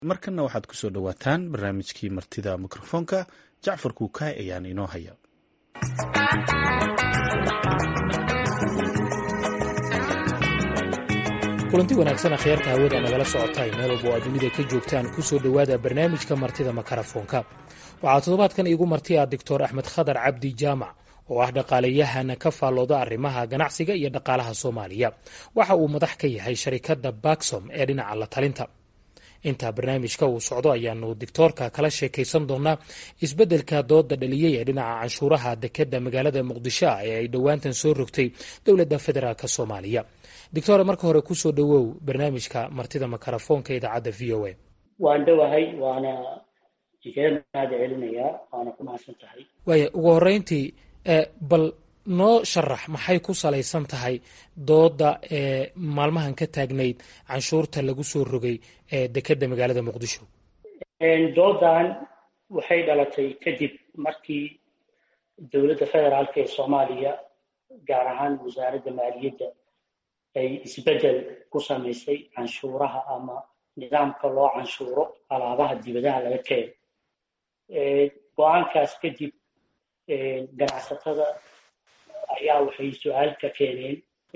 markanna waxaad ku soo dhowaataan barnaamijkii martida mikrofoonka jacfar kuukaay ayaan inoo haya kulanti wanaagsan akhyaarta hawada nagala socotay meel walba oo aad dunida ka joogtaan ku soo dhowaada barnaamijka martida makarafoonka waxaa toddobaadkan iigu marti ah doctor axmed khadar cabdi jaamac oo ah dhaqaalayahana ka faallooda arrimaha ganacsiga iyo dhaqaalaha soomaaliya waxa uu madax ka yahay sharikadda baksom ee dhinaca la talinta intaa barnaamijka uu socdo ayaanu dictoorka kala sheekaysan doonaa isbeddelka dooda dhaliyey ee dhinaca canshuuraha dekeda magaalada muqdisho ah ee ay dhowaantan soo rogtay dowladda federaalk soomaaliya doctore marka hore kusoo dhowow barnaamijka martida makarafoonka idaacadda v o a waan dhowahay waana igaga mahad celinayaa waana ku mahadsan tahay waaya ugu horeyntii bal noo sharax maxay ku salaysan tahay dooda ee maalmahan ka taagnayd canshuurta lagu soo rogay ee dekeda magaalada muqdisho doodan waxay dhalatay kadib markii dowladda federaalk ee soomaaliya gaar ahaan wasaaradda maaliyadda ay isbeddel ku samaysay canshuuraha ama nidaamka loo canshuuro alaabaha dibadaha laga keeno go-aankaas kadib ganacsatada ayaa waxay su-aal ka keeneen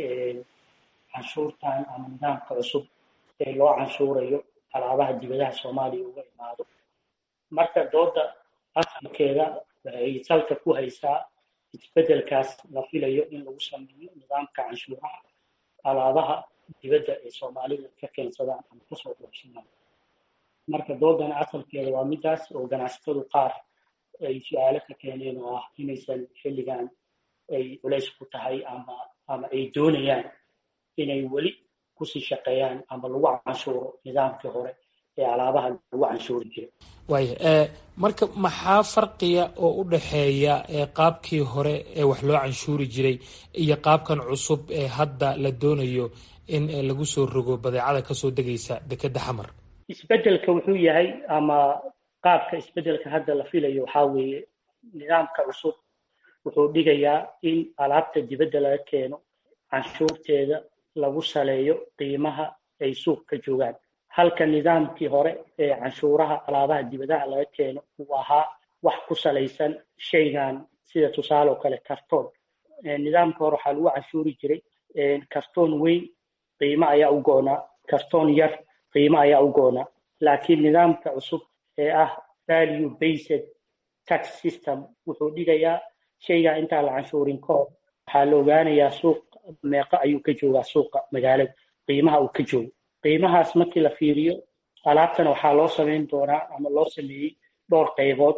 canshuurtan ama nidaamka cusub ee loo canshuurayo alaabaha dibadaha soomaaliya uga imaado marka dooda asalkeeda waxay salka ku haysaa isbeddelkaas la filayo in lagu sameeyo nidaamka canshuuraha alaabaha dibadda ee soomaalida ka keensadaan ama kasoo doorsadaan marka doodana asalkeeda waa midaas oo ganacsatadu qaar ay su-aalo ka keeneen oo ah inaysan xilligan ay culays ku tahay ama ama ay doonayaan inay weli kusii shaqeeyaan ama lagu canshuuro nidaamkii hore ee alaabaha lagu canshuuri jiray waaya marka maxaa farqiya oo u dhaxeeya qaabkii hore ee wax loo canshuuri jiray iyo qaabkan cusub ee hadda la doonayo in lagu soo rogo badeecada kasoo degaysa dekeda xamar isbeddelka wuxuu yahay ama qaabka isbeddelka hadda la filayo waxaa weeye nidaamka cusub wuxuu dhigayaa in alaabta dibadda laga keeno canshuurteeda lagu saleeyo qiimaha ay suuq ka joogaan halka nidaamkii hore ee canshuuraha alaabaha dibadaha laga keeno uu ahaa wax ku salaysan shaygan sida tusaale oo kale kartoon nidaamka hore waxaa lagu canshuuri jiray kartoon weyn qiimo ayaa u goonaa kartoon yar qiimo ayaa u goonaa laakiin nidaamka cusub ee ah value based tax system wuxuu dhigayaa shaygaa intaan la canshuurin ka hor waxaa la ogaanayaa suuq meeqo ayuu ka joogaa suuqa magaalada qiimaha uu ka joogo qiimahaas markii la fiiriyo alaabtana waxaa loo samayn doonaa ama loo sameeyey dhowr qaybood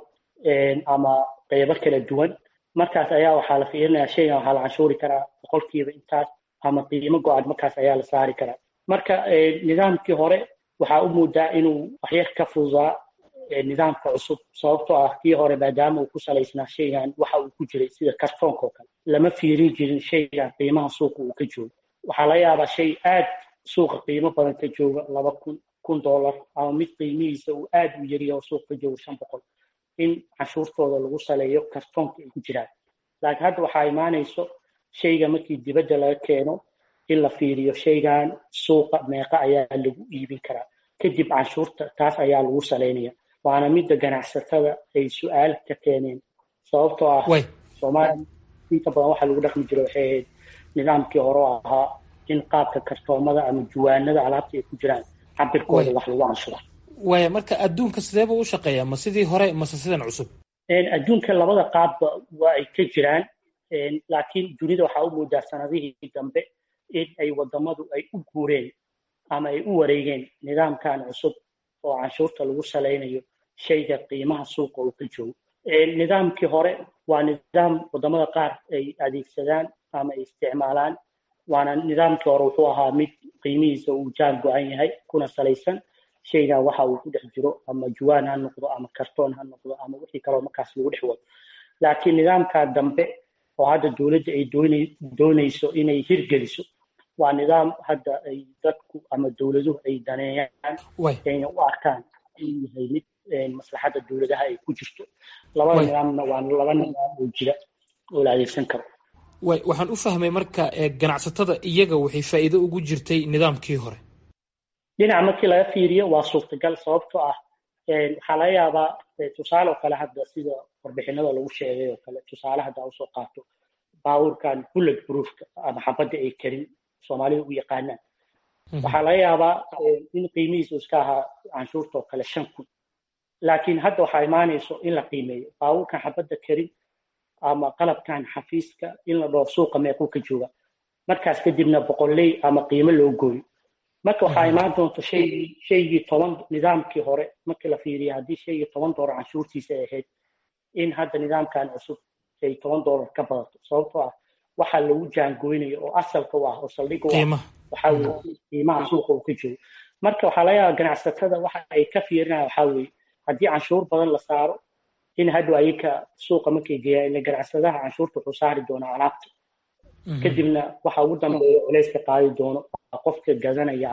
ama qaybo kala duwan markaas ayaa waxaa la fiirinayaa shaygan waxaa la canshuuri karaa boqolkiiba intaas ama qiimo go-an markaas ayaa la saari karaa marka nidaamkii hore waxaa u moodaa inuu waxyar ka fududaa nidaamka cusub sababtoo ah kii hore maadaama uu ku salaysnaa shaygan waxa uu ku jiray sida kartoonka oo kale lama fiirin jirin shaygan qiimaha suuqa uu ka joogo waxaa laga yaabaa shay aad suuqa qiimo badan ka jooga laba kun kun dollar ama mid qiimihiisa uu aad u yariyaho suuq ka joogo shan boqol in canshuurtooda lagu saleeyo kartoonka ay ku jiraan laakiin hadda waxaa imaanayso shayga markii dibadda laga keeno in la fiiriyo shaygan suuqa meeqa ayaa lagu iibin karaa kadib canshuurta taas ayaa lagu saleynaya waana midda ganacsatada ay su-aal ka keeneen sababtoo ah soomaaliya inta badan waxaa lagu dhaqmi jira waxay ahayd nidaamkii hore oo ahaa in qaabka kartoomada ama juwaanada alaabta ay ku jiraan cabirkooda wax lagu canshuura waaya marka adduunka sideeba u shaqeeya ma sidii hore mase sidan cusub adduunka labada qaabba waa ay ka jiraan laakiin dunida waxaa u moodaa sanadihii dambe in ay wadamadu ay u guureen ama ay u wareegeen nidaamkan cusub oo canshuurta lagu salaynayo shayga qiimaha suuqa uu ka joogo nidaamkii hore waa nidaam wadamada qaar ay adeegsadaan ama ay isticmaalaan waana nidaamkii hore wuxuu ahaa mid qiimihiisa uu jaan go-an yahay kuna salaysan shaygan waxa uu ku dhex jiro ama juwaan ha noqdo ama kartoon ha noqdo ama wixii kaloo markaas lagu dhex wado laakiin nidaamkaa dambe oo hadda dowladda ay doonayso inay hirgeliso waa nidaam hadda ay dadku ama dowladuhu ay daneeyaan ayna u arkaan inuu yahay mid maslaxadda dowladaha ay ku jirto labada nidaamna waa laba nidaam oo jira oo la adeegsan karo waxaan u fahmay marka ganacsatada iyaga waxay faa'iido ugu jirtay nidaamkii hore dhinaca markii laga fiiriyo waa suurtagal sababtoo ah waxaa laga yaabaa tusaale oo kale hadda sida warbixinada lagu sheegay oo kale tusaale hadda usoo qaato baabuurkan bullet proofka ama xabadda ay karin soomaalida u yaqaanaan waxaa laga yaabaa in qiimihiisu iska ahaa canshuurta oo kale shan kun laakiin hadda waxaa imaanayso in la qiimeeyo baabuurkan xabadda karin ama qalabkan xafiiska in la dhoof suuqa meequu ka jooga markaas kadibna boqolley ama qiimo loo gooyo marka waxaa imaan doonta shaygii shaygii toban nidaamkii hore markii la fiiriya haddii shaygii toban doolar canshuurtiisa ay ahayd in hadda nidaamkan cusub ay toban doolar ka badato sababtoo ah waxaa lagu jaangoynayo oo asalka u ah oo saldhig u ah waxaa weye qiimaha suuqa uu ka joogo marka waxaa laga yaabaa ganacsatada waxa ay ka fiirinayaan waxaa weeye haddii canshuur badan la saaro in hadhow ayaka suuqa markay geeyaan ila ganacsadaha canshuurta wuxuu saari doonaa alaabta kadibna waxa ugu dambeeya culayska qaadi doono qofka gadanaya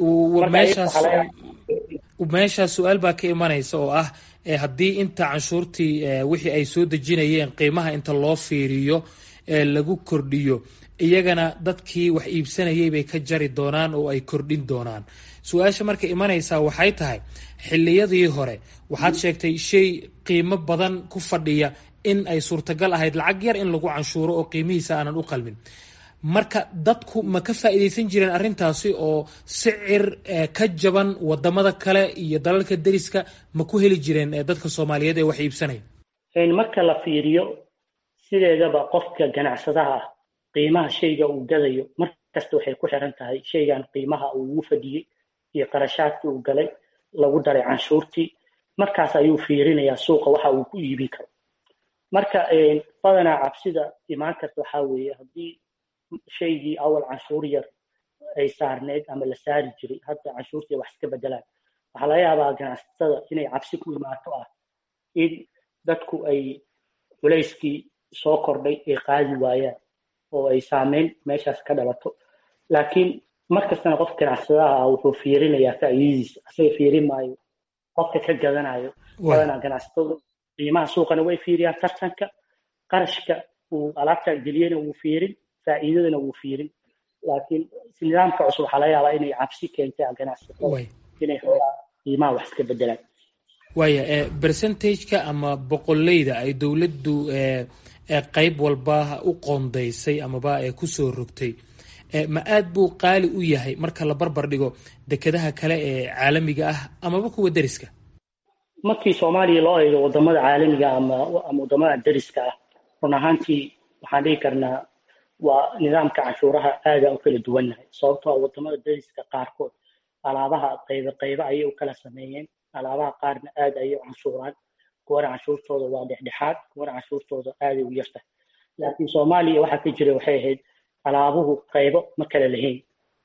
meeshaas su-aal baa ka imanaysa oo ah haddii inta canshuurtii wixii ay soo dejinayeen qiimaha inta loo fiiriyo lagu kordhiyo iyagana dadkii wax iibsanayay bay ka jari doonaan oo ay kordhin doonaan su-aasha marka imanaysaa waxay tahay xilliyadii hore waxaad sheegtay shay qiimo badan ku fadhiya in ay suurtagal ahayd lacag yar in lagu canshuuro oo qiimihiisa aanan u qalmin marka dadku ma ka faa'iidaysan jireen arrintaasi oo sicir ka jaban wadamada kale iyo dalalka deriska ma ku heli jireen dadka soomaaliyeed ee wax iibsanaya marka la fiiriyo sideedaba qofka ganacsadaha ah qiimaha shayga uu gadayo mar kasta waxay ku xiran tahay shaygan qiimaha uu ugu fadhiyey iyo qarashaadkii uu galay lagu daray canshuurtii markaas ayuu fiirinayaa suuqa waxa uu ku iibin karo marka badanaa cabsida imaan karta waxaa weeye haddii shaygii awal canshuur yar ay saarneyd ama la saari jiray hadda canshuurtii wax iska bedelaan waxaa laga yaabaa ganacsatada inay cabsi ku imaato ah in dadku ay culayskii soo kordhay ay qaadi waayaan oo ay saameyn meeshaas ka dhalato laakiin markastana qof ganacsadaha ah wuxuu fiirinayaa faa'iidadiisa asaga fiirin maayo qofka ka gadanayo badanaa ganacsatadu qiimaha suuqana way fiiriyaan tartanka qarashka uu alaabta geliyena wuu fiirin faa'iidadana wuu fiirin laakiin nidaamka cusub waxaa laga yaabaa inay cabsi keentay ganacsatada inay xoogaa qiimaha wax iska bedelaan waaya percentageka ama boqoleyda ay dowladdu qayb walba u qoondaysay amaba kusoo rogtay ma aad buu qaali u yahay marka la barbar dhigo dekedaha kale ee caalamiga ah amaba kuwa deriska markii soomaaliya loo eego wadamada caalamiga ama ama wadamada deriska ah run ahaantii waxaan dhihi karnaa waa nidaamka canshuuraha aada u kala duwannahay sababtoo wadamada deriska qaarkood alaabaha qaybe qaybe ayay u kala sameeyeen alaabaha qaarna aad ayay u canshuuraan kuwana canshuurtooda waa dhexdhexaad kuwana canshuurtooda aaday u yartahay laakiin soomaaliya waxaa ka jira waxay ahayd alaabuhu qaybo ma kala lahayn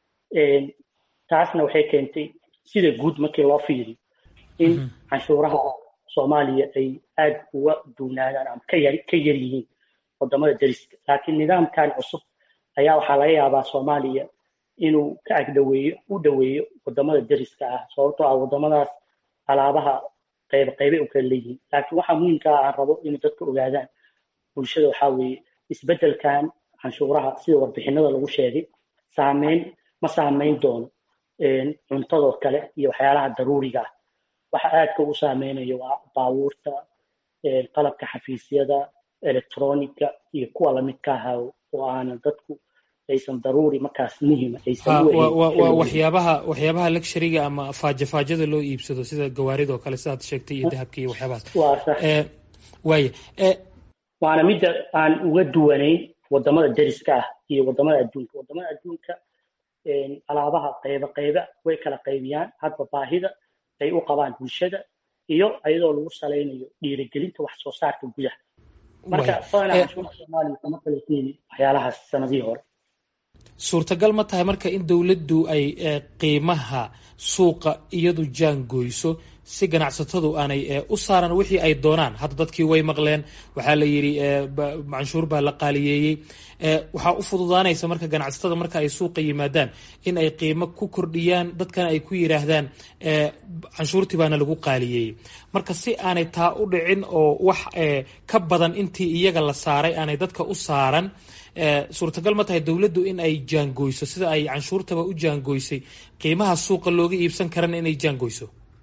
taasna waxay keentay sida guud markii loo fiiriyo in canshuuraha soomaaliya ay aad uga duunaadaan ama ka yar ka yar yihiin wadamada deriska laakiin nidaamkan cusub ayaa waxaa laga yaabaa soomaaliya inuu ka agdhaweeyo u dhoweeyo wadamada deriska ah sababtoo ah wadamadaas alaabaha qayb qaybay u kala leeyihiin laakiin waxaa muhiimka ah aan rabo inay dadka ogaadaan bulshada waxaa weeye isbeddelkan canshuuraha sida warbixinada lagu sheegay saameyn ma saameyn doono cuntadoo kale iyo waxyaalaha daruuriga ah waxa aadka u saameynayo waa baabuurta qalabka xafiisyada electronica iyo kuwa lamidka ahaa oo aanan dadku aysan daruuri markaas muhima waa waxyaabaha waxyaabaha luxuriga ama faajafaajada loo iibsado sida gawaaridoo kale sidaad sheegtay iyo dahabka iyo waxyaabahaas waaya waana midda aan uga duwanayn wadamada deriska ah iyo wadamada adduunka wadamada adduunka alaabaha qayba qayba way kala qaybiyaan hadba baahida ay u qabaan bulshada iyo ayadoo lagu salaynayo dhiirigelinta wax soo saarka gudaha marka badanaa canshuurta soomaaliya kama kala keeni waxyaalahaas sanadihii hore suurtagal ma tahay marka in dowladdu ay qiimaha suuqa iyadu jaangoyso si ganacsatadu aanay u saaran wixii ay doonaan hadda dadkii way maqleen waxaa la yidhi canshuur baa la qaaliyeeyey waxaa u fududaanaysa marka ganacsatada marka ay suuqa yimaadaan in ay qiimo ku kordhiyaan dadkana ay ku yidhaahdaan canshuurtii baana lagu qaaliyeeyey marka si aanay taa u dhicin oo wax ka badan intii iyaga la saaray aanay dadka u saaran suurtagal ma tahay dowladdu in ay jaangoyso sida ay canshuurtaba u jaangoysay qiimaha suuqa looga iibsan karana inay jaangoyso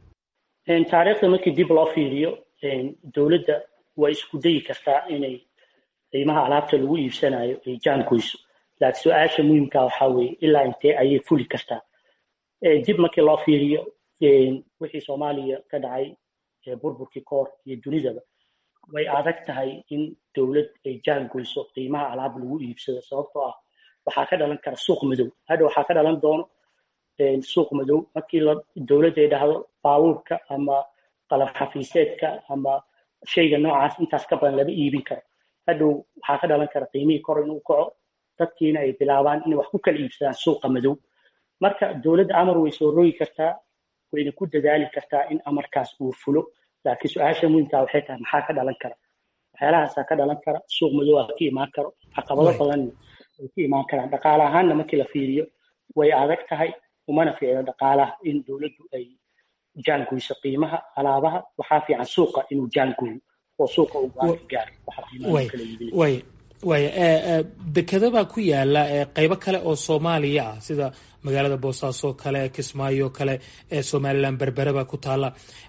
taariikhda markii dib loo fiiriyo dowladda way isku dayi kartaa inay qiimaha alaabta lagu iibsanayo ay jaangoyso laakiin su-aasha muhiimka waxaa weeye ilaa intee ayay fuli kartaa dib markii loo fiiriyo wixii soomaaliya ka dhacay burburkii koor iyo dunidaba way adag tahay in dowlad ay jaangoyso qiimaha alaab lagu iibsado sababtoo ah waxaa ka dhalan kara suuq madow hadha waxaa ka dhalan doono suuq madow markii dowladda ay dhahdo baabuurka ama qalab xafiiseedka ama shayga noocaas intaas ka badan lama iibin karo hadhow waxaa ka dhalan kara qiimihii kor inuu kaco dadkiina ay bilaabaan inay wax ku kala iibsadaan suuqa madow marka dowladda amar way soo rogi kartaa wayna ku dadaali kartaa in amarkaas uu fulo laakiin su-aasha muhiimkaa waxay tahay maxaa ka dhalan kara waxyaalahaasaa ka dhalan kara suuq madow aa ka imaan karo caqabado badanna ay ka imaan karaan dhaqaale ahaanna markii la fiiriyo way adag tahay umana fiicno dhaqaalaha in dowladdu ay jaangoyso qiimaha alaabaha waxaa fiican suuqa inuu jaangoyo oo suuqa uu go-aanka gaaro waxa qiimaha kala iibinaya waaya dekedabaa ku yaala qeybo kale oo soomaaliya ah sida magaalada boosaaso kale kismaayo kale somalilan berbereba ku taala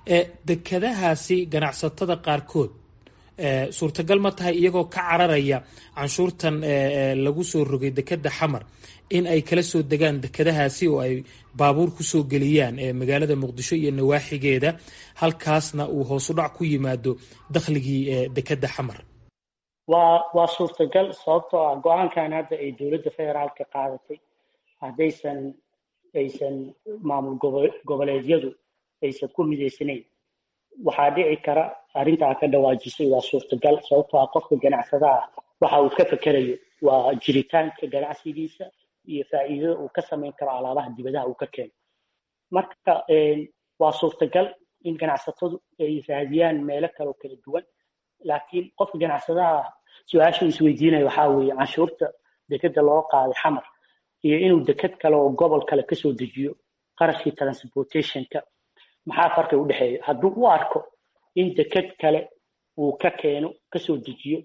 dekedahaasi ganacsatada qaarkood suurtagal ma tahay iyagoo ka cararaya canshuurtan lagu soo rogay dekeda xamar in ay kala soo degaan dekedahaasi oo ay baabuur kusoo geliyaan magaalada muqdisho iyo nawaaxigeeda halkaasna uu hoosudhac ku yimaado dakhligii dekeda xamar waa waa suurtagal sababtoo ah go-aankan hadda ay dowladda federaalka qaadatay haddaysan aysan maamul goboleedyadu aysan ku midaysanayn waxaa dhici kara arrintaa ka dhawaajisay waa suurtagal sababtoo ah qofka ganacsadaha waxa uu ka fekerayo waa jiritaanka ganacsigiisa iyo faa'iidada uu ka samayn karo alaabaha dibadaha uu ka keeno marka waa suurtagal in ganacsatadu ay raadiyaan meelo kale oo kala duwan laakiin qofka ganacsadaha su-aasha isweydiinaya waxaa weeye canshuurta dekeda loo qaaday xamar iyo inuu deked kale oo gobol kale kasoo dejiyo qarashkii transportationka maxaa farqi u dhexeeya hadduu u arko in deked kale uu ka keeno kasoo dejiyo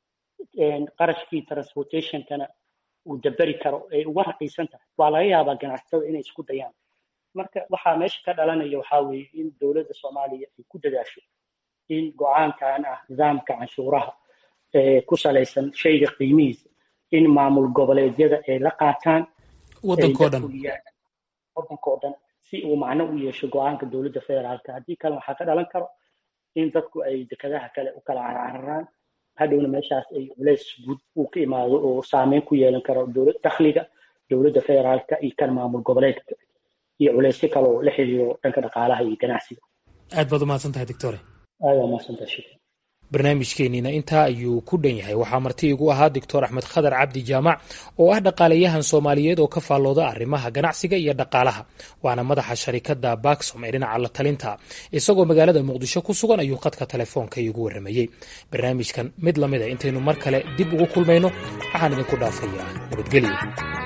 qarashkii transportationkana uu daberi karo ay uga raqiisan tahay waa laga yaabaa ganacsatada inay isku dayaan marka waxaa meesha ka dhalanaya waxaa weeye in dowladda soomaaliya ay ku dadaasho in go-aankan ah nidaamka canshuuraha ku salaysan shayga qiimihiisa in maamul goboleedyada ay la qaataan wadankoo dhan wadankoo dhan si uu macno u yeesho go-aanka dowladda federaalka haddii kale waxaa ka dhalan karo in dadku ay dekadaha kale u kala carcararaan hadhowna meeshaas ay culays guud uu ka imaado oo saameyn ku yeelan karo dakhliga dowladda federaalka iyo kan maamul goboleedka iyo culaysyo kale oo la xiriiro dhanka dhaqaalaha iyo ganacsiga aad baad umahadsan tahay doctore aad waa mahadsantahay shukran barnaamijkeeniina intaa ayuu ku dhan yahay waxaa marti igu ahaa doctor axmed khadar cabdi jaamac oo ah dhaqaalayahan soomaaliyeed oo ka faallooda arrimaha ganacsiga iyo dhaqaalaha waana madaxa sharikada baksom ee dhinaca la talinta isagoo magaalada muqdisho ku sugan ayuu khadka telefoonka iigu warramayey barnaamijkan mid lamida intaynu mar kale dib ugu kulmayno waxaan idinku dhaafayaa nabadgelyo